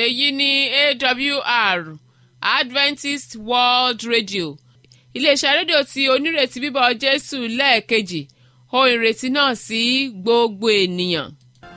èyí ni awr adventist world radio iléeṣẹ́ rédíò tí onírètí bíbọ̀ jésù lẹ́ẹ̀kejì ohun ìrètí náà sí gbogbo ènìyàn.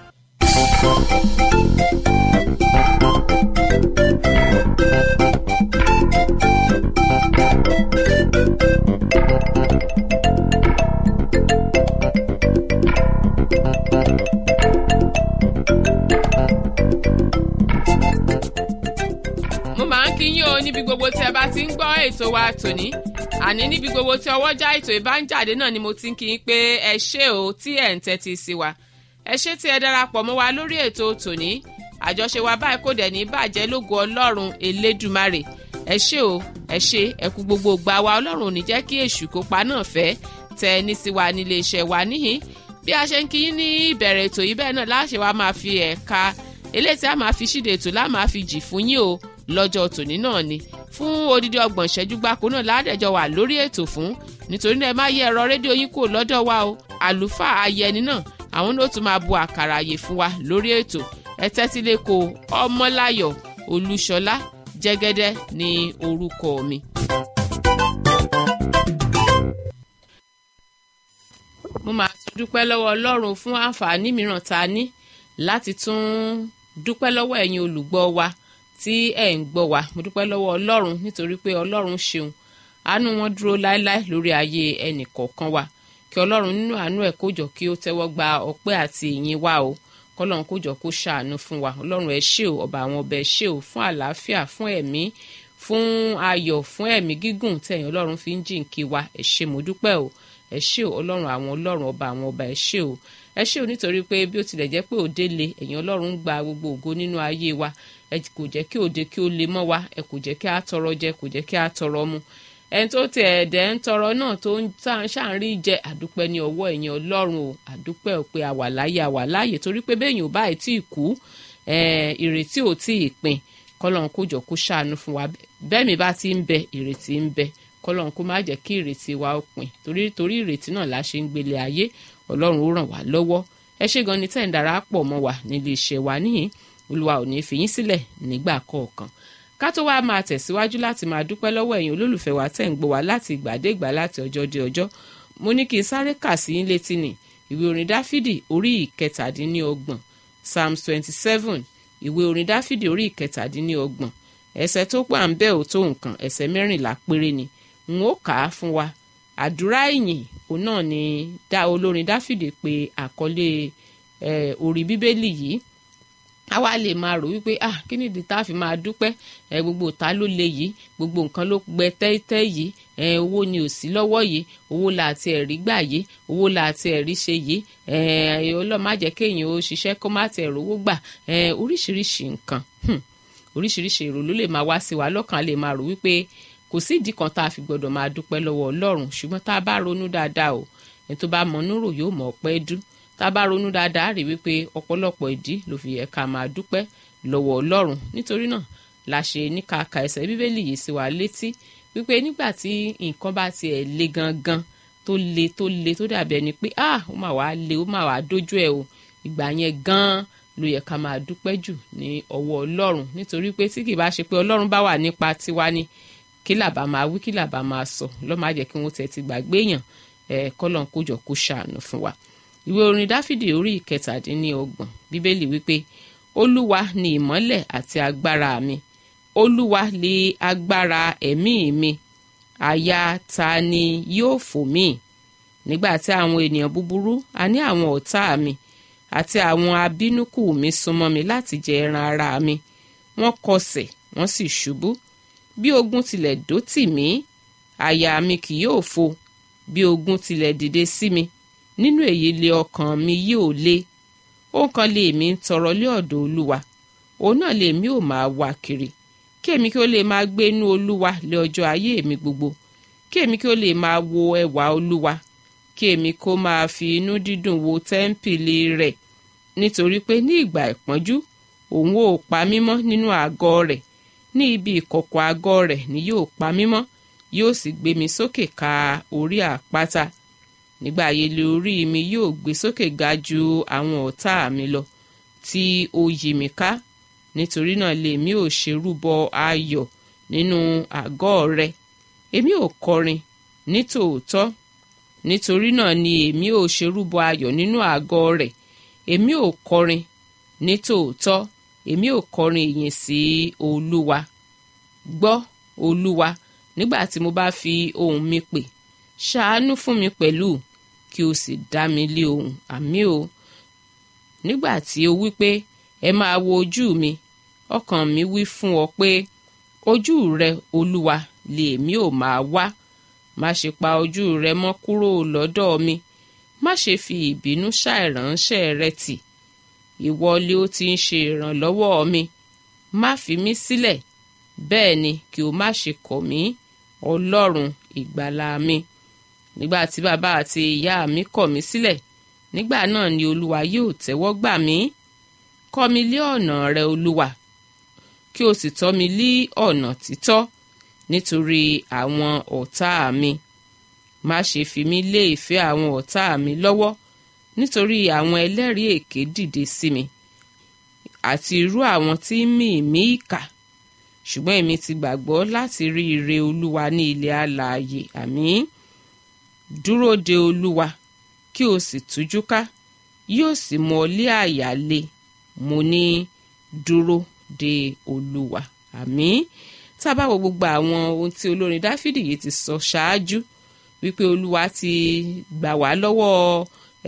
mo máa ń kí yín o níbi gbogbo tí ẹ bá ti ń gbọ́ ètò wa tòní àní níbi gbogbo tí ọwọ́jà ètò ìbá ń jáde náà ni mo ti ń kí yín pé ẹ ṣé o tí ẹ̀ ń tẹ́tí sí wa ẹ ṣé tí ẹ darapọ̀ mọ́ wa lórí ètò tòní àjọṣe wa báyìí kò dẹ̀ ní bàjẹ́ lógo ọlọ́run elédùmarè ẹ ṣé o ẹ ṣé ẹ kú gbogbo gbà wa ọlọ́run ò ní jẹ́ kí èṣù kópa náà fẹ́ tẹ ẹ ní sí wa nílé iṣẹ́ wa níhìn bí a ṣe ń kí yín ní ìbẹ̀rẹ̀ ètò yìí bẹ́ẹ̀ náà láṣẹ wa máa fi ẹ̀ka eléyìí tí a máa fi ṣíde ètò lá máa fi jì fún yín o lọ́jọ́ tòní náà ni fún odidi ọgbọ̀n ìṣẹ́jú gbáko náà ládẹ́jọ́ wà lórí ètò fún nítorí náà ẹ má yẹ ẹ̀rọ rédíò yín kúrò lọ́dọ̀ wa o àlùfáà ayẹni náà àwọn náà tún máa bu àkàrà àyè fún wa lórí ètò ẹ tẹ́tí lẹ́kọ̀ ọmọláyọ̀ olúṣọlá jẹ́gẹ́dẹ́ ní orúkọ mi. mo máa tún dúpẹ́ lọ́wọ́ ọlọ́run fún àǹfààní mìíràn tá a ní láti tún dúpẹ́ lọ́wọ́ ẹ̀yin olùgbọ́ wa tí ẹ̀ ń gbọ́ wa mo dúpẹ́ lọ́wọ́ ọlọ́run nítorí pé ọlọ́run ṣeun àánú wọn dúró láéláé lórí ayé ẹnì kọ̀ọ̀kan wa kí ọlọ́run nínú àánú ẹ̀ kó jọ kí ó tẹ́wọ́ gba ọpẹ́ àti ìyìn wa o kọ́lọ́run kó jọ kó ṣàánú fún wa ọlọ́run ẹ ṣé o ọba àwọn ọba ẹ ṣé o fún àlàáfíà fún ẹ̀mí fún ayọ̀ fún ẹ̀mí gígùn tẹ̀yìn ọlọ́run fi ń jìnkí wa ẹ ṣé mo dúpẹ́ o ẹ ṣé o ọlọ́run àwọn ọlọ́run ọba àwọn ọba ẹ ṣé o ẹ ṣé o nítorí pé bí ó tilẹ̀ jẹ́ pé òde le ẹ̀yin ọlọ́run ń gba gbogbo ògo nínú ayé wa ẹ kò jẹ́ kí òde kí ó le mọ́ wa ẹ kò jẹ́ kí a tọrọ jẹ kò jẹ́ kí a tọrọ mu ẹni tó ti ẹ̀ẹ́dẹ̀ ń tọrọ náà tó ń ṣàǹrí jẹ àdúpẹ́ ní ọwọ́ ẹ̀yin ọlọ́run o àdúpẹ́ ò pé àwà láyé àwà láàyè torí pé bẹ́ẹ̀ yóò báyìí tí ì kú ìrètí ò tí ì pin kọ́lọ́run kó jọ kó ṣàánú fún wa bẹ́ẹ̀ mi bá ti ń bẹ ìrètí ń bẹ kọ́lọ́run kó má jẹ́ kí ìrètí wa ó pin torí torí ìrètí náà la ṣe ń gbélé ayé ọlọ́run ó ràn wá lọ́wọ́ ẹ ṣé gan ni tẹ́ ń darapọ̀ mọ́ wa nílé iṣẹ́ wa níhìn olúwa ò ní fi yín sílẹ̀ nígbà kọ̀ọ̀kan ká tó wáá máa tẹ̀síwájú láti máa dúpẹ́ lọ́wọ́ ẹ̀yin olólùfẹ́ wa tẹ̀ ń gbọ́ wa láti ìgbàdégbà láti ọjọ́ dé ọjọ́ mo ní kí n sáré kà sí yín létí ní ìwé orin dáfídì orí ìkẹtàdínníọgbọ̀n psalms twenty seven ìwé orin dáfídì orí ìkẹtàdínníọgbọ̀n ẹsẹ̀ tó pà ń bẹ́ẹ̀ ò tó nǹkan ẹsẹ̀ mẹ́rìnlá péré ni n ó kà á fún wa àdúrà ìyìn òun náà ni dá olórin dáfídì pé àkọlé orí bíbélì yìí a wá lè máa rò wípé ah kí nìdí tá a fi máa dúpẹ́ ẹ gbogbo ta ló le yìí gbogbo nǹkan ló gbẹ tẹ́tẹ́ yìí ẹ owó ni ò sí lọ́wọ́ yìí owó la àti ẹ̀rí gbà yìí owó la àti ẹ̀rí ṣe yìí ẹ ọlọ́ọ̀ má jẹ́ kéèyàn ó ṣiṣẹ́ kó má ti ẹ̀rọ owó gbà ẹ oríṣiríṣi nǹkan oríṣiríṣi èrò ló lè máa wá sí wa lọ́kàn lè máa rò wípé kò sí ìdí kan tá a fi gbọ́dọ̀ máa dúpẹ́ lọ́wọ́ ọlọ́run ṣùgbọ́n tá a bá ronú dáadáa o ẹni tó bá mọ̀ núrò yóò mọ̀ ọpẹ́ dún tá a bá ronú dáadáa rí wípé ọ̀pọ̀lọpọ̀ ìdí ló fi yẹ ká máa dúpẹ́ lọ́wọ́ ọlọ́run nítorí náà la ṣe ní ká ka ẹsẹ̀ bíbélì yìí sí wa létí wípé nígbà tí nǹkan bá tiẹ̀ le gangan tó le tó le tó dàbí ẹni pé ah ó mà wá le ó mà wá dójú ẹ̀ o ìgbà yẹn gan-an ló yẹ ká máa dúpẹ́ jù ní ọwọ́ ọlọ́run nítorí pé tí kì bá ṣe pé ọlọ́run bá wà nípa tiwa ni kí làbá máa wí kí làbá máa sọ lọ́ọ́ má jẹ́ kí wọ́n tẹ̀ ti gbàgbé èèyàn ẹ̀ kọ́lọ́n kójọ kó ṣàánú fún wa ìwé orin dáfídì orí ìkẹtàdínníọgbọ̀n bíbélì wípé olúwa ni ìmọ́lẹ̀ àti agbára mi olúwa ni agbára ẹ̀mí mi àyà ta ni yóò fò mí nígbà tí àwọn ènìyàn búburú àní àwọn ọ̀tá mi àti àwọn abínúkù mi súnmọ́ mi láti jẹ ẹran ara mi wọ́n kọsẹ̀ wọ́n sì ṣubú bí ogun tilẹ̀ dó tì mí àyà mi kì yóò fò bí ogun tilẹ̀ dìde sí mi nínú èyí lé ọkàn mi yóò lé òun kan lè mi ń tọrọ lé ọ̀dọ̀ olúwa òun náà lè mi ò máa wá kiri kí èmi kí ó lè máa gbé inú olúwa lé ọjọ́ ayé mi gbogbo kí èmi kí ó lè máa wo ẹwà olúwa kí èmi kó máa fi inú dídùn wo tẹ́ḿpìlì rẹ̀ nítorí pé ní ìgbà ìpọ́njú òun ò pa mímọ́ nínú àgọ́ rẹ̀ ní ibi ìkọ̀kọ̀ àgọ́ rẹ̀ ni yóò pa mímọ́ yóò sì gbé mi sókè ka orí àpáta nígbà ayẹlẹ orí mi yóò gbé sókè ga ju àwọn ọ̀tá mi lọ tí ó yí mi ká nítorí náà lèmi ò ṣe rúbọ ayọ̀ nínú àgọ́ rẹ èmi ò kọrin ní tòótọ́ nítorí náà ni èmi ò ṣe rúbọ ayọ̀ nínú àgọ́ rẹ̀ èmi ò kọrin ní tòótọ́ èmi ò kọrin ìyìn sí olúwa gbọ́ olúwa nígbà tí mo bá fi ohùn mi pè ṣàánú fún mi pẹ̀lú kí o sì dá mi lé ohùn àmì o nígbà tí o wí pé ẹ máa wo ojú mi ọkàn mi wí fún ọ pé ojú rẹ olúwa lèmi ò máa wá má ṣe pa ojú rẹ mọ́ kúrò lọ́dọ̀ mi má ṣe fi ìbínú ṣàìránṣẹ́ rẹ tì ìwọ lé ó ti ń ṣe ìrànlọ́wọ́ mi má fi mí sílẹ̀ bẹ́ẹ̀ ni kí o má ṣe kọ̀ mí ọlọ́run ìgbàlà mi nígbà tí bàbá àti ìyá mi kọ̀ mí sílẹ̀ nígbà náà ni olúwa yóò tẹ́wọ́ gbà mí kọ́ mi lé ọ̀nà rẹ olúwa kí o sì tọ́ mi lé ọ̀nà títọ́ nítorí àwọn ọ̀tá mi má ṣe fi mí lé ìfẹ́ àwọn ọ̀tá mi lọ́wọ́ nítorí àwọn ẹlẹ́rìí èké dìde sí mi àti irú àwọn tí ń mì mí ìkà ṣùgbọ́n èmi ti gbàgbọ́ láti rí ire olúwa ní ilẹ̀ alààyè àmín dúró de olúwa kí o sì tújú ká yóò sì mú ọ lé àyà le mo ní dúró de olúwa àmín tá a bá wo gbogbo àwọn ohun tí olórin dáfídì yìí ti sọ ṣáájú wípé olúwa ti gbà wá lọ́wọ́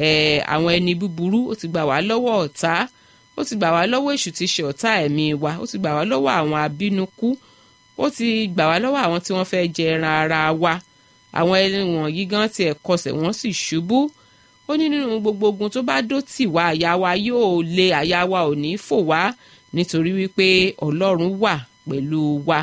àwọn ẹni búburú ó ti gbà wá lọ́wọ́ ọ̀tá ó ti gbà wá lọ́wọ́ èṣù tí ṣe ọ̀tá ẹ̀mí wa ó ti gbà wá lọ́wọ́ àwọn abínúkú ó ti gbà wá lọ́wọ́ àwọn tí wọ́n fẹ́ jẹ ẹran ara wa àwọn ẹni wọ̀nyí gan tiẹ̀ kọsẹ̀ wọ́n sì ṣubú ó ní nínú gbogbo ogun tó bá dó tì wá àyà wa yóò lé àyà wa ò ní fò wá nítorí wípé ọlọ́run wà pẹ̀lú wa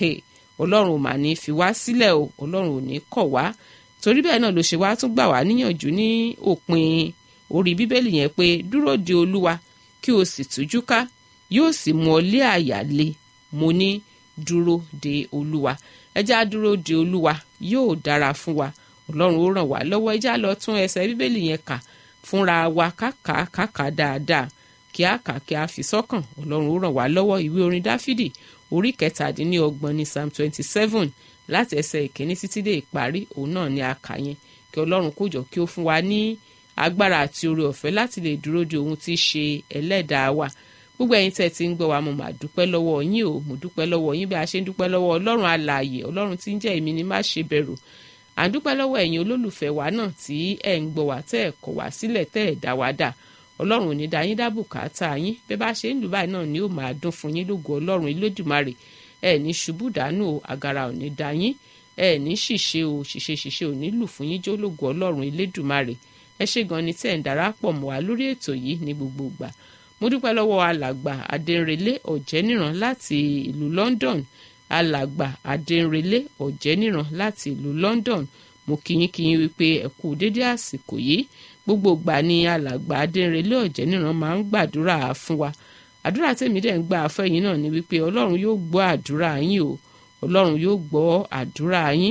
ọlọ́run ò mà ní fi wá sílẹ̀ o ọlọ́run ò ní kọ̀ wá torí bẹ́ẹ̀ náà ló ṣe wá tún gbà wá níyànjú ní òpin orí bíbélì yẹn pé dúró de olúwa kí o sì tújú ká yóò sì mú ọ lé àyà le mo ní dúró de olúwa ẹjá dúró de olúwa yóò dára fún wa ọlọ́run ó ràn wá lọ́wọ́ ẹjá lọ tún ẹsẹ̀ bíbélì yẹn kà fúnra wa kákà kákà dáadáa kí á kà kí á fi sọ́kàn ọlọ́run ó ràn wá lọ́wọ́ ìwé orin dáfídì orí kẹtàdínlọ́gbọ̀n ní psalm twenty seven láti ẹsẹ̀ ìkíní títí dé ìparí òun náà ni a kà yẹn kí ọlọ́run kó jọ kí ó fún wa ní agbára àti oore ọ̀fẹ́ láti lè dúró de ohun tí í ṣe ẹlẹ́dàá wa gbogbo ẹ̀yin tẹ́ ti ń gbọ́ wa mo mà dúpẹ́ lọ́wọ́ yín o mo dúpẹ́ lọ́wọ́ yín bí a ṣe ń dúpẹ́ lọ́wọ́ ọlọ́run alààyè ọlọ́run tí ń jẹ́ èmi ni má ṣe bẹ̀rù à ń dúpẹ́ lọ́wọ́ ẹ̀yin olólùfẹ́ wa náà tí ẹ̀ ń gbọ́ wa tẹ́ ẹ̀ kọ̀ wá sílẹ̀ tẹ́ ẹ̀ dá wa dà ọlọ́run ò ní dá yín dá bùkátà yín bẹ́ bá ṣe ń lù báyìí náà ni ó máa dún fún yín lógo ọlọ́run elédùmarè ẹ̀ ní ṣubú dànù o àgàrà ò ní dá yín ẹ̀ ní ṣìṣe o ṣìṣe ṣìṣe ò ní lù fún yín jó lógo ọlọ́run elédùmarè ẹ ṣé gan ni tẹ́ ẹ̀ ń darapọ̀ mọ́ wa lórí ètò yìí ní gbogbo ìgbà mo dúpẹ́ lọ́wọ́ alàgbà adẹ́nrẹ́lé ọ̀jẹ́níran láti ìlú London alàgbà adẹ́nrẹ́lé ọ̀jẹ́níran láti ìlú London mo kíyín kíyín wípé ẹ kú dédé àsìkò yìí gbogbo ìgbà ni alàgbà adẹ́nrẹ́lé ọ̀jẹ́níran máa ń gbàdúrà fún wa àdúrà tèmi dẹ̀ ń gbà fẹ́yìn náà ni wípé ọlọ́run yóò gbọ́ àdúrà yín o ọlọ́run yóò gbọ́ àdúrà yín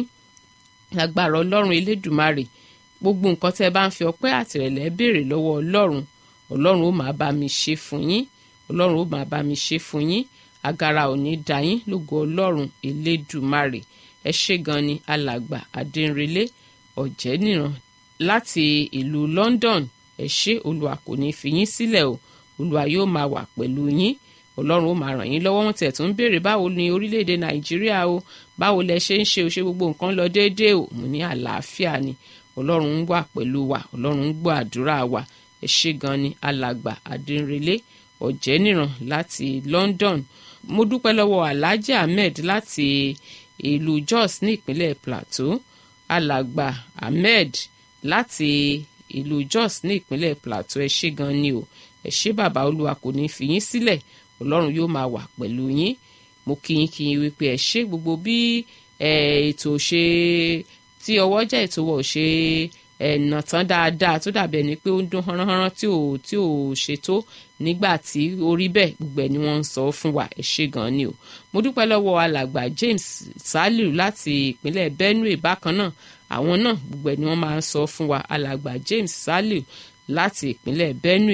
agbára ọlọ́run elédùmarè gbogbo nǹkan tẹ́ bá ń fi ọpẹ́ àtìrẹ̀lẹ̀ béèrè lọ́wọ́ ọlọ́run ọlọ́run ó máa bá mi ṣe fún yín ọlọ́run ó máa bá mi ṣe fún yín agara ò ní dá yín lógo ọlọ́run elédùmarè ẹ ṣé gan ni alàgbà adẹ́nrẹ́lé ọ̀jẹ́níran láti ìlú London ẹ ṣé olúwa kò ní fi yín sílẹ̀ o olúwa yóò máa wà pẹ̀lú yín ọlọ́run ó máa ràn yín lọ́wọ́ wọn tẹ̀ tún ń béèrè báwo ni orílẹ̀-èdè nàìjíríà o báwo lẹ ṣe ń ṣe o ṣe gbogbo nǹkan lọ déédéé o mo ní àlàáfíà ni ọlọ́run ń wà pẹ̀lú wa ọlọ́run ń gbọ́ àdúrà wa ẹ ṣé gan ni alàgbà adínrelé ọ̀jẹ́níran láti London mo dúpẹ́ lọ́wọ́ alhaji ahmed láti ìlú Jos ní ìpínlẹ̀ Plateau alàgbà ahmed láti ìlú Jos ní ìpínlẹ̀ Plateau ẹ ṣé gan ni o ẹ ṣé bàbá olúwa kò ní fi yín sílẹ̀ ọlọ́run yóò máa wà pẹ̀lú yín mo kí yín kí yín wípé ẹ ṣé gbogbo bí ètò ṣe tí ọwọ́ jẹ́ ètò wọ̀ ṣe ẹ̀nà tán dáadáa tó dàbí ẹni pé ó ń dún hánránhánrán tí ò tí ò ṣètò nígbà tí ó rí bẹ́ẹ̀ gbogbo ẹ̀ ni wọ́n ń sọ fún wa ẹ ṣé gan ni o mo dúpẹ́ lọ́wọ́ alàgbà James Saliu láti ìpínlẹ̀ Benue bákan náà àwọn náà gbogbo ẹ̀ ni wọ́n máa ń sọ fún wa alàgbà James Saliu láti ìpínlẹ̀ Benue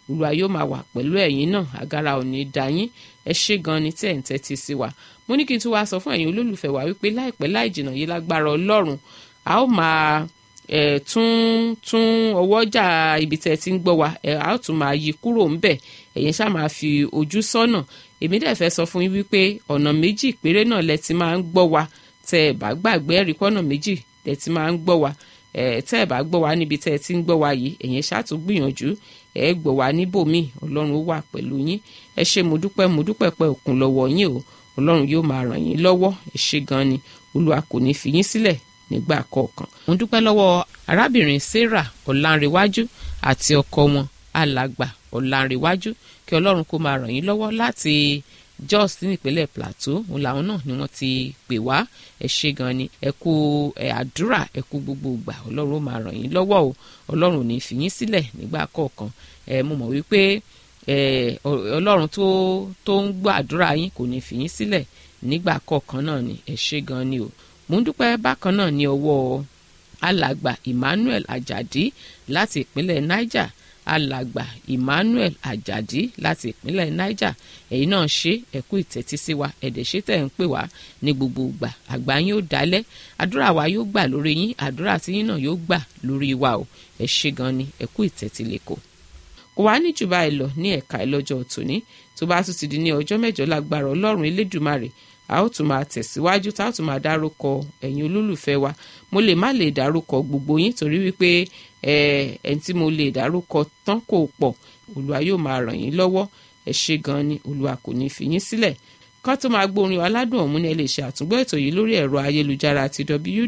olúwa yóò máa wà pẹ̀lú ẹ̀yin náà agara ò ní dá yín ẹ ṣé gan ni tí ẹ̀ ń tẹ́tí sí wa mo ní kí n tún wá sọ fún ẹ̀yin olólùfẹ́ wa wípé láìpẹ́ láì jìnnà yìí lágbára ọlọ́run a ó máa ẹ̀ tún tún ọwọ́jà ibi tẹ́ ẹ ti ń gbọ́ wa ẹ̀ a ó tún máa yí kúrò ńbẹ̀ ẹ̀yin ṣáà máa fi ojú sọ́nà èmi dẹ̀ fẹ́ sọ fún yín wípé ọ̀nà méjì péré náà lẹ ti máa ń gbọ́ wa tẹ́ ẹ bá gbàgbé ẹ̀rí pọ́nà méjì lẹ ti máa ń gbọ́ wa ẹ̀ tẹ́ ẹ bá gbọ́ wa níbi tẹ́ ẹ ti ń gbọ́ wa yìí ẹ̀yin ṣáà tún gbìyànjú ẹ gbọ́ wa níbòmíì ọlọ́run ó wà pẹ̀lú yín ẹ ṣé mo dúpẹ́ mo dúpẹ́ pẹ́ òkun lọ́wọ́ yín o ọlọ́run yóò máa ràn yín lọ́wọ́ ẹ ṣé gan ni olúwa kò ní fi yín sílẹ̀ nígbà kọ̀ọ̀kan. mo dúpẹ́ lọ́wọ́ arábìnrin sarah ọ̀làǹrẹ̀wájú àti ọkọ wọn alàgbà ọ̀làǹrẹ̀wájú kí ọlọ́run kó máa ràn yín lọ́wọ́ láti jos ní ìpínlẹ̀ plateau òun làwọn náà ni wọ́n ti pè wá ẹ ṣé gan ni ẹ kú ẹ àdúrà ẹ kú gbogbo ìgbà ọlọ́run ó máa ràn yín lọ́wọ́ o ọlọ́run ò ní fi yín sílẹ̀ nígbà kọ̀ọ̀kan ẹ mo mọ̀ wípé ẹ ọlọ́run tó tó ń gbọ́ àdúrà yín kò ní fi yín sílẹ̀ nígbà kọ̀ọ̀kan náà ni ẹ ṣé gan ni o mo ń dúpẹ́ bákan náà ní ọwọ́ alàgbà emmanuel ajadi láti ìpínlẹ̀ niger alàgbà emmanuel ajadi láti ìpínlẹ̀ niger ẹ̀yin náà ṣe ẹ̀kú ìtẹ́tí sí wa ẹ̀dẹ̀ ṣe tẹ̀ ń pè wá ní gbogbo ìgbà àgbà yín ó dálẹ̀ àdúrà wa yóò gbà lórí yín àdúrà tí yín náà yóò gbà lórí wa o ẹ ṣé gan ni ẹ̀kú ìtẹ́tí lẹ́kọ̀ọ́ kò wá ní jù báyìí lọ ní ẹ̀ka ìlọ́jọ́ tòní tó bá tún ti di ní ọjọ́ mẹ́jọ lágbára ọlọ́run elédùmarè a ó tún máa tẹ̀síwájú tá a tún máa dárúkọ ẹ̀yin olólùfẹ́ wa mo lè má lè dárúkọ gbogbo yín torí wípé ẹ ẹni tí mo lè dárúkọ tán kò pọ̀ olúwa yóò máa ràn yín lọ́wọ́ ẹ ṣé gan ni olúwa kò ní fi yín sílẹ̀ kán tó máa gbórin aládùn ọ̀hún ni ẹ lè ṣe àtúngbọ́ ètò yìí lórí ẹ̀rọ ayélujára ti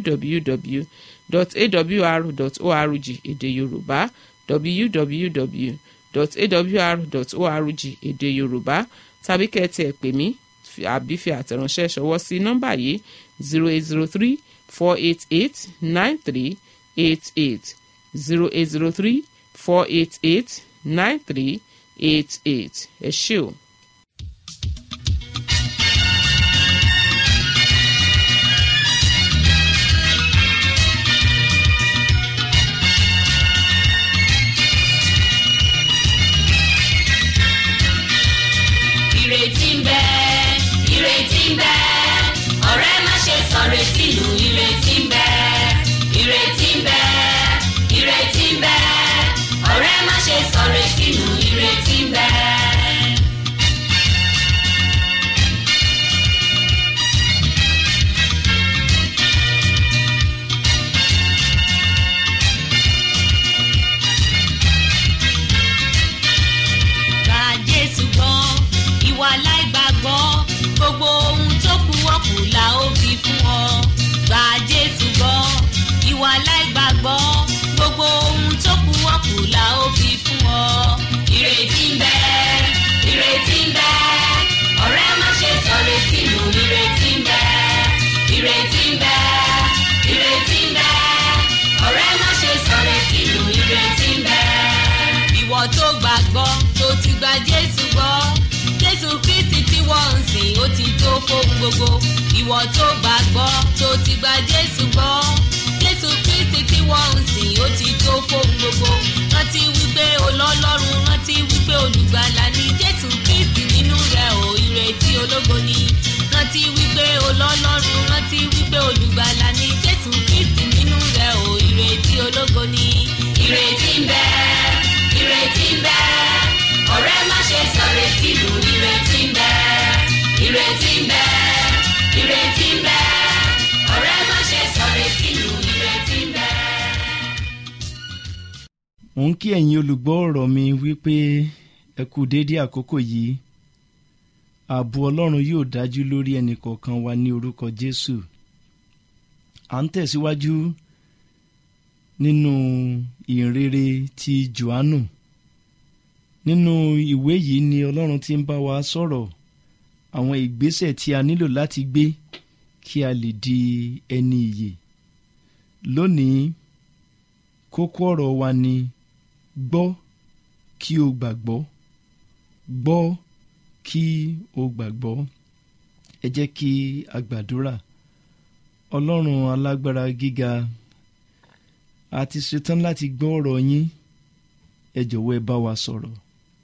www.awr.org èdè yorùbá www.awr.org èdè yorùbá tàbí kẹ́tì ẹ̀ pè mí àbí fi àtẹ̀ránṣẹ́ ṣọwọ́ sí nọ́mbà yìí zero eight zero three four eight eight nine three eight eight zero eight zero three four eight eight nine three eight eight ẹ ṣé o. ìrètí ń bẹ ìrètí ń bẹ ọ̀rẹ́ má ṣe sọ retí nù ìrètí ń bẹ ìrètí ń bẹ ìrètí ń bẹ ọ̀rẹ́ má ṣe sọ retí nù ìrètí ń bẹ. gba jésù gbọ́ ìwà láìgbàgbọ́ gbogbo ohun tó kù wọ́pù la ó fi fún ọ. gba jésù gbọ́ ìwà láìgbàgbọ́ gbogbo ohun tó kù wọ́pù la ó fi fún ọ. ìrètí ń bẹ ìrètí ń bẹ ọ̀rẹ́ má ṣe sọ retí nù ìrètí ń bẹ ìrètí ń bẹ ìrètí ń bẹ ọ̀rẹ́ má ṣe sọ retí nù ìrètí ń bẹ. ìwọ tó gbàgbọ́ tó ti gba jésù gbọ́ jésù kristi tí wọ́n ń sìn ó ti tó fóun gbogbo ìwọ tó gbàgbọ́ tó ti gba jésù gbọ́ jésù kristi tí wọ́n ń sìn ó ti tó fóun gbogbo rántí wípé olọ́lọ́run rántí wípé olùgbàlà ni jésù kristi nínú rẹ̀ ò ìrètí ológo ni rántí wípé olọ́lọ́run rántí wípé olùgbàlà ni jésù kristi nínú rẹ̀ ò ìrètí ológo ni ìrètí ń bẹ ìrètí ń bẹ ọ̀rẹ́ má ṣe sọ retí nù ìrètí ń bẹ ìrètí ń bẹ ìrètí ń bẹ ọ̀rẹ́ má ṣe sọ retí nù ìrètí ń bẹ. mò ń kí ẹ̀yin olùgbọ́ ọ̀rọ̀ mi wípé ẹ kú déédé àkókò yìí ààbò ọlọ́run yóò dájú lórí ẹnì kọ̀ọ̀kan wa ní orúkọ jésù à ń tẹ̀síwájú nínú ìhìnrere ti johannu nínú ìwé yìí ni ọlọ́run ti ń bá wa sọ̀rọ̀ àwọn ìgbésẹ̀ tí a nílò láti gbé kí a lè di ẹni ìyè lónìí kókó ọ̀rọ̀ wa ni gbọ́ kí o gbàgbọ́ gbọ́ kí o gbàgbọ́ ẹ jẹ́ kí a gbàdúrà ọlọ́run alágbára gíga a ti ṣetán láti gbọ́ ọ̀rọ̀ yín ẹ jọ̀wọ́ ẹ bá wa sọ̀rọ̀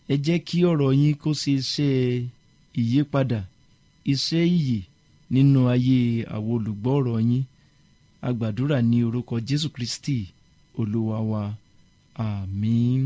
ẹ jẹ́ kí ọ̀rọ̀ yín kó ṣe iṣẹ́ ìyípadà iṣẹ́ ìyè nínú ayé àwọn olùgbọ́ ọ̀rọ̀ yín a gbàdúrà ní orúkọ jésù kristi olúwa wa àmín.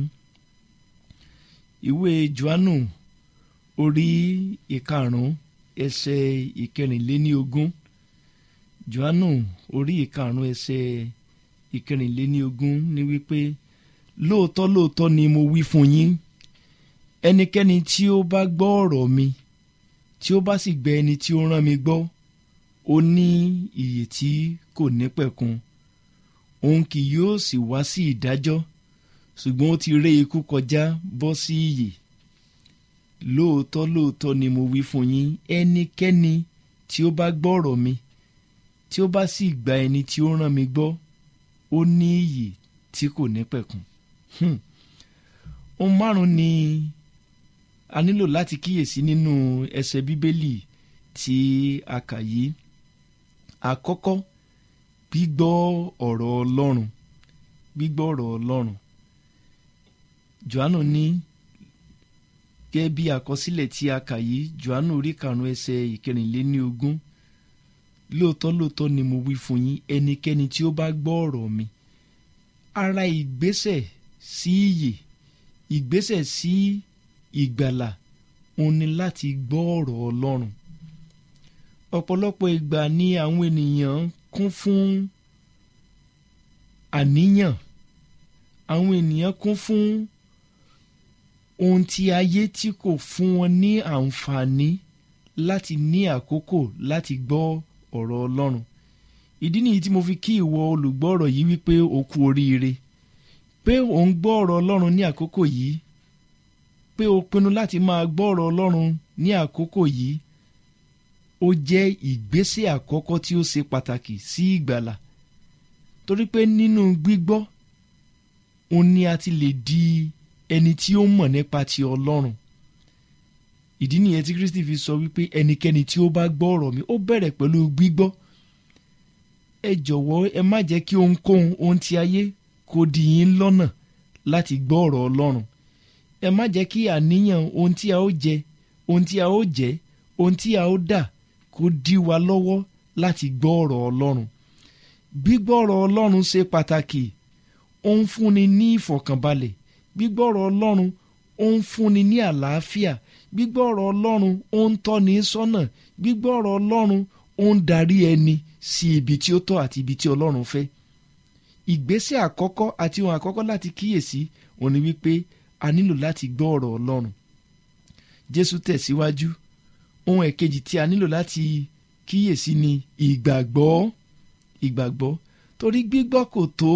ìwé johannu orí ìkarùn-ún ẹsẹ̀ ìkẹrìnléníogún johannu orí ìkarùn-ún ẹsẹ̀ ìkẹrìnléníogún ní wípé lóòótọ́ lóòótọ́ ni mo wí fún yín ẹnikẹ́ni tí ó bá gbọ́ ọ̀rọ̀ mi tí ó bá sì gbẹ ẹni tí ó rán mi gbọ́ ó ní ìyè tí kò nípẹ̀kun òun kì yóò sì wá sí ìdájọ́ ṣùgbọ́n ó ti ré ikú kọjá bọ́ sí ìyè lóòótọ́ lóòótọ́ ni mo wí fún yín ẹnikẹ́ni tí ó bá gbọ́ ọ̀rọ̀ mi tí ó bá sì gba ẹni tí ó rán mi gbọ́ ó ní ìyè tí kò nípẹ̀kun hmm. ohun márùn ni a nílò láti kíyèsí nínú ẹsẹ̀ bíbélì tí a kà yìí àkọ́kọ́ gbígbọ́ ọ̀rọ̀ ọlọ́run gbígbọ́ ọ̀rọ̀ ọlọ́run johannu ní gẹ́gẹ́ bí àkọsílẹ̀ tí a kà yìí johannu orí karùn-ún ẹsẹ̀ ìkẹrìnléníogún lóòótọ́ lóòótọ́ ni mo wí fún yín ẹnikẹ́ni tí ó bá gbọ́ ọ̀rọ̀ mi ara ìgbésẹ̀ sí ìyè ìgbésẹ̀ sí ìgbàlà òun ni láti gbọ́ ọ̀rọ̀ ọlọ́run ọ̀pọ̀lọpọ̀ ìgbà ni àwọn ènìyàn kún fún àníyàn àwọn ènìyàn kún fún ohun tí ayé tí kò fún wọn ní àǹfààní láti ní àkókò láti gbọ́ ọ̀rọ̀ ọlọ́run ìdí nìyí tí mo fi kí ìwọ olùgbọ́ ọ̀rọ̀ yìí wípé o kú oríire pé ò ń gbọ́ ọ̀rọ̀ ọlọ́run ní àkókò yìí pé o pinnu láti máa gbọ́ ọ̀rọ̀ ọlọ́run ní àkókò yìí ó jẹ́ ìgbésẹ̀ àkọ́kọ́ tí ó ṣe pàtàkì sí ìgbàlà torí pé nínú gbígbọ́ òun ni a ti lè di ẹni tí ó mọ̀ nípa ti ọlọ́run ìdí nìyẹn tí kristi fi sọ wípé ẹnikẹ́ni tí ó bá gbọ́ ọ̀rọ̀ mi ó bẹ̀rẹ̀ pẹ̀lú gbígbọ́ ẹ jọ̀wọ́ ẹ má jẹ́ kí ohunkóhun ohun tí ayé kó di yín lọ́nà láti gbọ́ ọ̀rọ̀ ọlọ́run ẹ má jẹ́ kí àníyàn ohun tí a ó jẹ ohun tí a ó jẹ ohun tí a ó dà kó dí wa lọ́wọ́ láti gbọ́ ọ̀rọ̀ ọlọ́run gbígbọ́ ọ̀rọ̀ ọlọ́run ṣe pàtàkì ó ń fúnni ní ìfọ̀kànbalẹ̀ gbígbọ́ ọ̀rọ̀ ọlọ́run ó ń fúnni ní àlàáfíà gbígbọ́ ọ̀rọ̀ ọlọ́run ó ń tọ́ni sọ́nà gbígbọ́ ọ̀rọ̀ ọlọ́run ó ń darí ẹni sí ibi tí ó tọ́ àti ibi tí ọlọ́run fẹ́ ìgbésẹ̀ àkọ́kọ́ àti ohun àkọ́kọ́ láti kíyèsí òun ni wípé a nílò láti gbọ́ ọ̀rọ̀ ọlọ́run jésù tẹ̀síwájú ohun ẹ̀kejì tí a nílò láti kíyèsí ni ìgbàgbọ́ ìgbàgbọ́ torí gbígbọ́ kò tó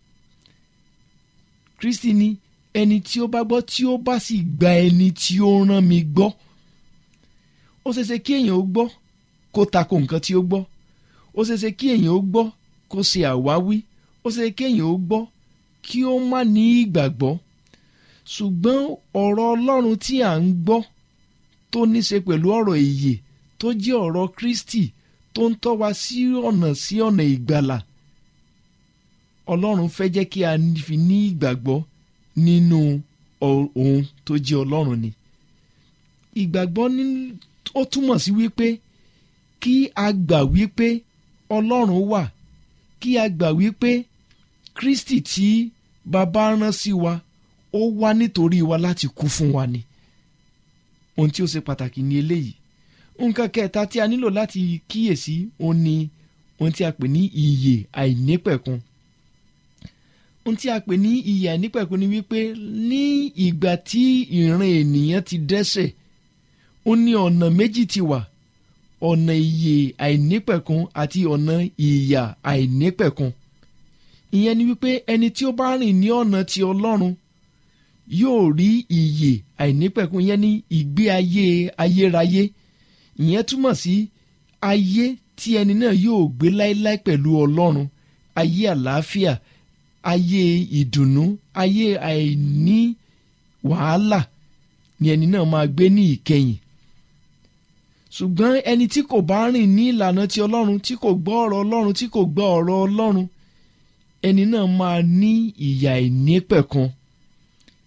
kristi ni ẹni tí ó bá gbọ́ tí ó bá sì gba ẹni tí ó rán mi gbọ́ ó ṣeéṣe kí èèyàn ó gbọ́ kó tako nǹkan tí ó gbọ́ ó ṣeéṣe kí èèyàn ó gbọ́ kó ṣe àwáwí ó ṣeéṣe kí èèyàn ó gbọ́ kí ó má ní ìgbàgbọ́ ṣùgbọ́n ọ̀rọ̀ ọlọ́run tí à ń gbọ́ tó ní ṣe pẹ̀lú ọ̀rọ̀ ìyè tó jẹ́ ọ̀rọ̀ kristi tó ń tọ́ wa sí ọ̀nà sí ọ̀nà ìgbàlà ọlọ́run fẹ́ jẹ́ kí a fi ní ìgbàgbọ́ nínú ohun tó jẹ́ ọlọ́run ni ìgbàgbọ́ ó túmọ̀ sí wípé kí a gbà wípé ọlọ́run wà kí a gbà wípé kristi tí bàbá rán sí wa ó wá nítorí wa láti kú fún wa ni ohun tí ó ṣe pàtàkì ní eléyìí nǹkan kẹta tí a nílò láti kíyèsí òun ni ohun tí a pè ní ìyè àìnípẹ̀kun ohun tí a pè ní ìyè àìnípẹ̀kun ni wípé ní ìgbà tí ìran ènìyàn ti dẹ́ṣẹ̀ ó ní ọ̀nà méjì ti wà ọ̀nà ìyè àìnípẹ̀kun àti ọ̀nà ìyà àìnípẹ̀kun ìyẹn ni wípé ẹni tí ó bá rìn ní ọ̀nà ti ọlọ́run yóò rí ìyè àìnípẹ̀kun yẹn ní ìgbé ayé ayérayé ìyẹn túmọ̀ sí ayé tí ẹni náà yóò gbé láéláé pẹ̀lú ọlọ́run ayé àlàáfíà ayé ìdùnnú ayé àìní wàhálà ni ẹni náà máa gbé ní ìkẹyìn ṣùgbọ́n ẹni tí kò bá rìn ní ìlànà ti ọlọ́run tí kò gbọ́ ọ̀rọ̀ ọlọ́run tí kò gbọ́ ọ̀rọ̀ ọlọ́run ẹni náà máa ní ìyà ìnípẹ̀kun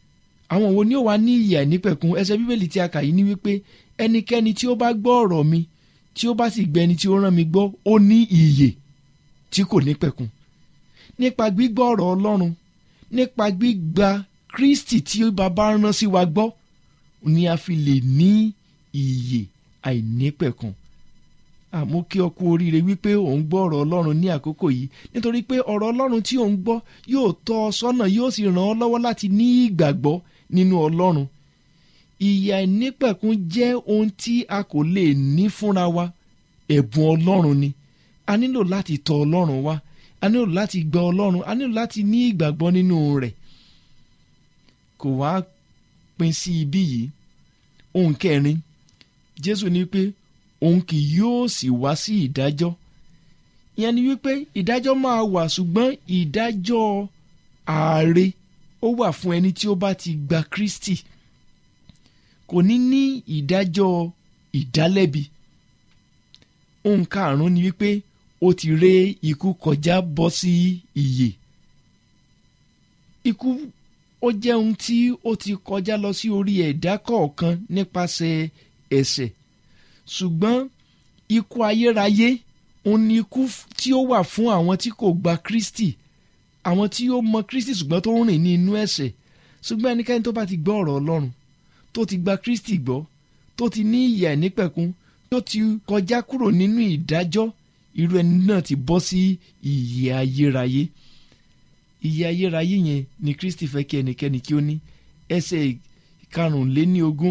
àwọn wo ni ó wà ní ìyè àìnípẹ̀kun ẹsẹ̀ bíbélì tí a kà yìí ní wípé ẹnikẹ́ni tí ó bá gbọ́ ọ̀rọ̀ mi tí ó bá sì gbẹ ẹni tí ó rán mi gbọ́ ó ní ìyè tí kò nípẹ̀kun nípa gbígbọ́ ọ̀rọ̀ ọlọ́run nípa gbígba kristi tí baba rán sí wa gbọ́ ni a fi lè ní ìyè àìnípẹ̀kun àmọ́ kí ọ kú oríire wípé ò ń gbọ́ ọ̀rọ̀ ọlọ́run ní àkókò yìí nítorí pé ọ̀rọ̀ ọlọ́run tí ò ń gbọ́ yóò tọ́ ọ sọ́nà yóò sì ràn ọ́ lọ́wọ́ láti ní ìgbàgbọ́ nínú ọlọ́run ìyè àìnípẹ̀kun jẹ́ ohun tí a kò lè ní fúnra wa ẹ̀bùn ọlọ́run ni a nílò láti tọ̀ ọlọ́run wá a nílò láti gba ọlọ́run a nílò láti ní ìgbàgbọ́ nínú rẹ̀ kò wá pin sí ibí yìí ohun kẹrin jésù ní pé òun kì yóò sì wá sí ìdájọ́ ìyẹn ni wípé ìdájọ́ máa wà ṣùgbọ́n ìdájọ́ ààrẹ ó wà fún ẹni tí ó bá ti gba Kristi kò ní ní ìdájọ́ ìdálẹ́bi ohun karùn-ún ni wípé ó ti ré ikú kọjá bọ́ sí ìyè ikú ó jẹ́ ohun tí ó ti kọjá lọ sí orí ẹ̀dá kọ̀ọ̀kan nípasẹ̀ ẹ̀ṣẹ̀ ṣùgbọ́n ikú ayérayé òun ni ikú tí ó wà fún àwọn tí kò gba Kristi àwọn tí ó mọ Kristi ṣùgbọ́n tó ń rìn ní inú ẹ̀ṣẹ̀ ṣùgbọ́n ẹnikẹ́ni tó bá ti gbọ́ ọ̀rọ̀ Ọlọ́run tó ti gba Kristi gbọ́ tó ti ní ìyè àìnípẹ̀kun tó ti kọjá kúrò nínú ìdájọ́ irú ẹni náà ti bọ́ sí ìyè ayérayé ìyè ayérayé yẹn ni Kristi fẹ́ kí ẹnikẹ́ni kí ó ní ẹsẹ̀ ìkarùnléní ogún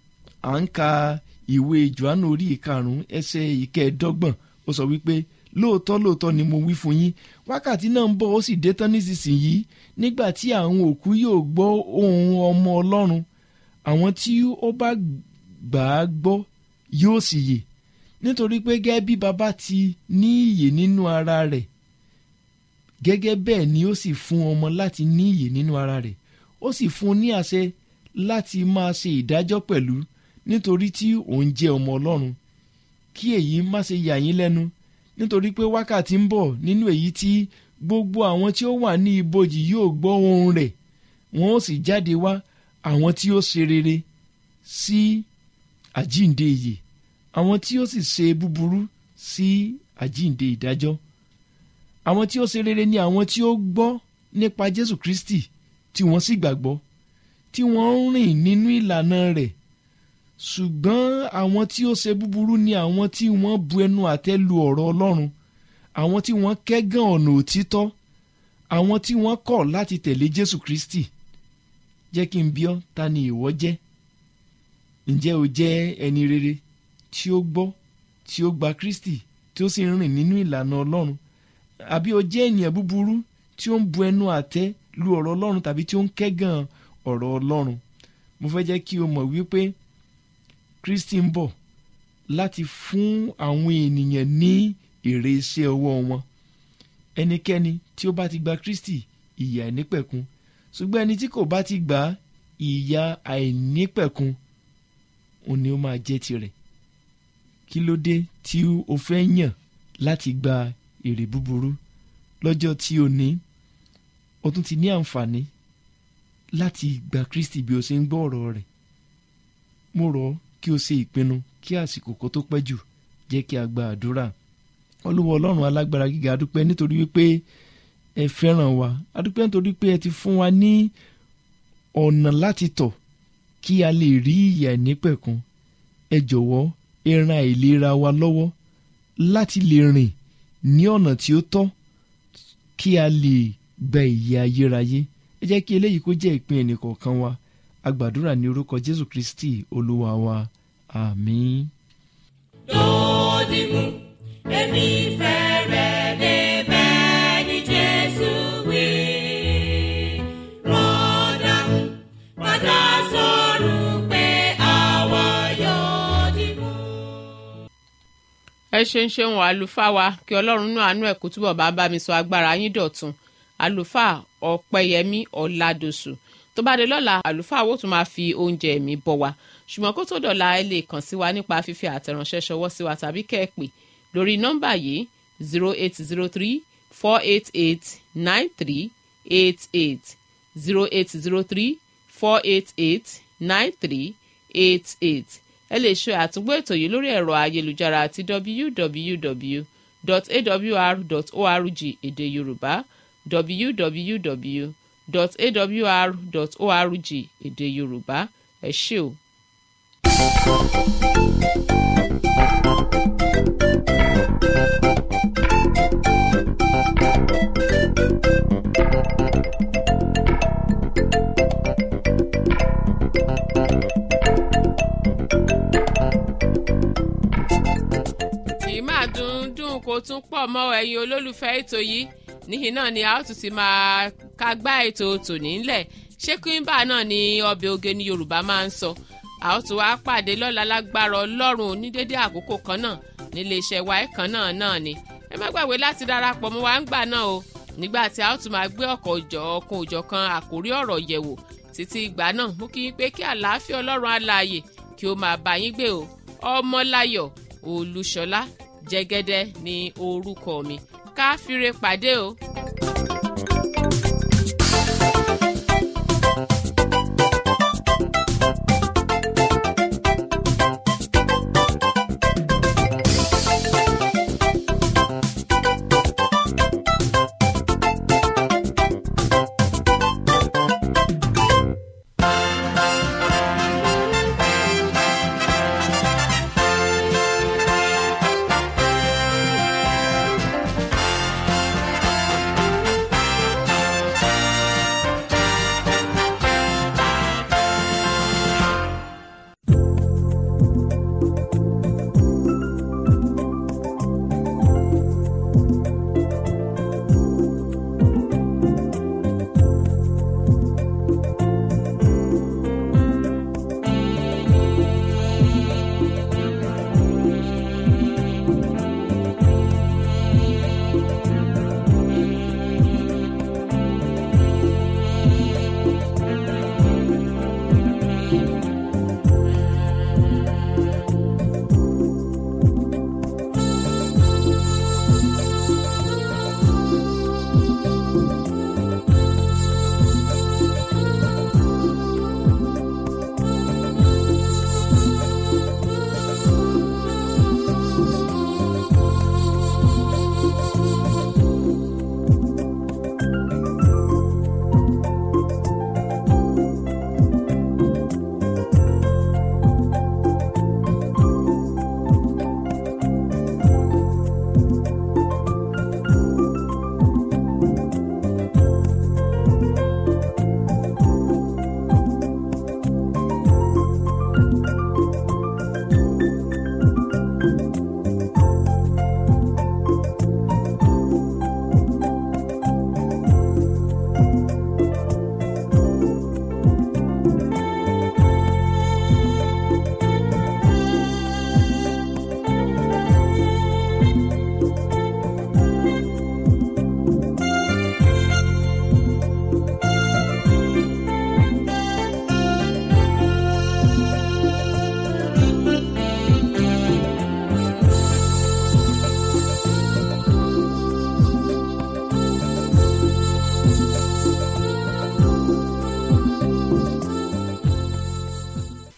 à ń ka ìwé Jòhánù orí ìkarùn ẹsẹ̀ ìkẹẹ̀ẹ́dọ́gbọ̀n ó sọ wípé lóòótọ́ lóòótọ́ ni mo wí fún yín wákàtí náà ń bọ̀ ó sì dé tán nísinsìnyí nígbà tí àwọn òkú yóò gbọ́ ohùn ọmọ Ọlọ́run àwọn tí ó bá gbà á gbọ́ yóò sì yè nítorí pé gẹ́gẹ́ bí baba ti ní ìyè nínú ara rẹ̀ gẹ́gẹ́ bẹ́ẹ̀ ni ó sì fún ọmọ láti ní ìyè nínú ara rẹ̀ ó sì fún un ní àṣẹ láti máa ṣe ìdájọ́ pẹ̀lú nítorí tí òun jẹ́ ọmọ Ọlọ́run kí èyí má ṣe yà yín lẹ́nu nítorí pé wákàtí ń bọ̀ nínú èyí tí gbogbo àwọn tí ó wà ní ibojì yóò gbọ́ ohùn rẹ̀ wọ́n ó sì jáde wá àwọn tí ó ṣe rere sí àjíǹde ìyè àwọn tí ó sì ṣe búburú sí àjíǹde ìdájọ́ àwọn tí ó ṣe rere ni àwọn tí ó gbọ́ nípa Jésù Kristi tí wọ́n sì gbàgbọ́ tí wọ́n ń rìn nínú ìlànà rẹ̀ ṣùgbọ́n àwọn tí ó ṣe búburú ni àwọn tí wọ́n bu ẹnu àtẹ́ lu ọ̀rọ̀ Ọlọ́run àwọn tí wọ́n kẹ́gàn ọ̀nà òtítọ́ àwọn tí wọ́n kọ̀ láti tẹ̀lé Jésù Kristi jẹ́ kí n bi ọ́ ta ni ìwọ jẹ́ ǹjẹ́ o jẹ́ ẹni rere tí ó gbọ́ tí ó gba Kristi tí ó sì ń rìn nínú ìlànà Ọlọ́run àbí o jẹ́ ènìyàn búburú tí ó ń bu ẹnu àtẹ́ lu ọ̀rọ̀ Ọlọ́run tàbí tí ó ń kẹ́gàn ọ̀rọ̀ Ọlọ́run mo fẹ́ jẹ́ kí o mọ̀ wípé Kristi ń bọ̀ láti fún àwọn ènìyàn ní èrè iṣẹ́ ọwọ́ wọn ẹnikẹ́ni tí ó bá ti gba Kristi ìyà àìnípẹ̀kun ṣùgbọ́n ẹni tí kò bá ti gbà ìyà àìnípẹ̀kun òun ni ó máa jẹ́ tirẹ̀ kí ló dé tí o fẹ́ yàn láti gba èrè búburú lọ́jọ́ tí o ní o tún ti ní àǹfààní láti gba Kristi bí o ṣe ń gbọ́ ọ̀rọ̀ rẹ̀ mo rọ̀ ọ́ kí o ṣe ìpinnu kí àsìkò kó tó pẹ́ jù jẹ́ kí a gba àdúrà olúwa ọlọ́run alágbára gíga adúpẹ́ nítorí wípé ẹ fẹ́ràn wa adúpẹ́ nítorí pé ẹ ti fún wa ní ọ̀nà láti tọ̀ kí a lè rí ìyà nípẹ̀kun ẹ jọ̀wọ́ ẹ ran àìlera wa lọ́wọ́ láti lè rìn ní ọ̀nà tí ó tọ́ kí a lè gba ìyè ayérayé ẹ jẹ́ kí eléyìí kó jẹ́ ìpín ẹnìkọ̀ọ̀kan wa a gbàdúrà ní orúkọ jésù kristi olúwa wa àmín. lódìmú èmi fẹ́ rẹ̀ débẹ̀ ní jésù wí. rọ́dàmú padà sọ̀rọ̀ pé àwa yóò dìmú. ẹ ṣeun ṣeun àlùfáà wa kí ọlọ́run náà àánú ẹ̀ kó túbọ̀ bá bá mi sọ agbára yín dọ̀tun àlùfáà ọ̀pẹ̀yẹmí ọ̀làdọ̀sù tó bá dé lọ́la àlùfáà wo tún máa fi oúnjẹ ẹ̀mí bọ̀ wá ṣùgbọ́n kó tó dọ̀la ẹ lè kàn sí wa nípa fífi àtẹ̀ránṣẹ́ ṣọwọ́ sí wa tàbí kẹ́ẹ̀pè lórí nọ́mbà yìí zero eight zero three four eight eight nine three eight eight zero eight zero three four eight eight nine three eight eight ẹ lè ṣe àtúngbò ètò yìí lórí ẹ̀rọ ayélujára àti www.awr.org èdè yorùbá www.awr.org èdè yorùbá ẹ ṣé o. kì í máa dùn dùn kó tún pọ̀ mọ́ ẹ̀yin olólùfẹ́ ètò yìí níhìn náà ni a ó tún ti máa kágbá ètò tòní ńlẹ̀ ṣé kúńbà náà ni ọbẹ̀ oge ní yorùbá máa ń sọ a ó tún wá pàdé lọ́la lágbára ọlọ́run ní dédé àkókò kan náà nílé iṣẹ́ wa ẹ̀kan náà náà ni ẹ má gbàgbé láti darapọ̀ mọ́ wa ń gbà náà o nígbà tí a ó tún máa gbé ọkọ̀ òjọ̀ ọkùn òjọ̀ kan àkórí ọ̀rọ̀ yẹ̀wò títí ìgbà náà mú kí n pé kí àlàáfíà ọlọ́run alààyè kí ó máa bá yín gbé o ọmọláyọ̀ olúṣọlá jẹ́gẹ́dẹ́ ní orúkọ mi ká fire pàdé o.